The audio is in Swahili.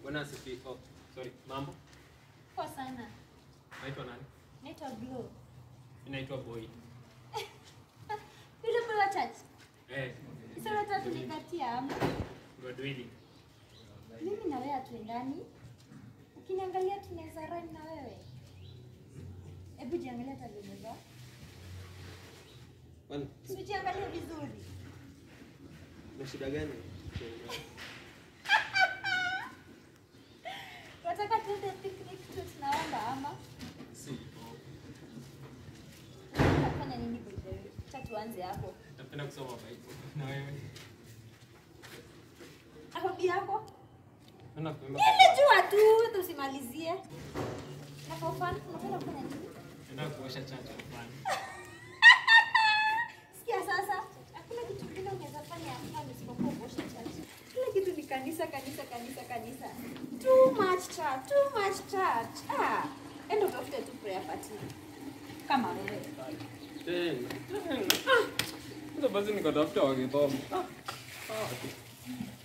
Bwana asifiwe. Oh, sorry. Mambo? Poa sana. Naitwa nani? Naitwa Glow. Mimi naitwa Boy. Yule boy wa church. Eh. Sasa unataka kunikatia ama? Godwili. Mimi na wewe hatuendani. Ukiniangalia tunaweza run na wewe. Hebu jiangalia hata vile umevaa. Kwani Usijiangalie vizuri. na shida gani? Unataka tuende picnic tu tunaomba ama? Si. Unafanya nini by the way? Acha tuanze hapo. Napenda kusoma Bible. Na wewe? Hobi yako? Napenda kuimba. Nimejua tu, hata usimalizie. Na for fun, unapenda kufanya nini? Napenda kuosha chacha fulani. Sikia sasa, hakuna kitu kingine unaweza fanya hapa isipokuwa kuosha church. Kila kitu ni kanisa, kanisa, kanisa, kanisa. Too much church, too much church. Ah, enda utafute tu prayer party. Kama wewe. Tena. Tena. Ah. Sasa basi nikatafuta wakisoma. Ah. Ah.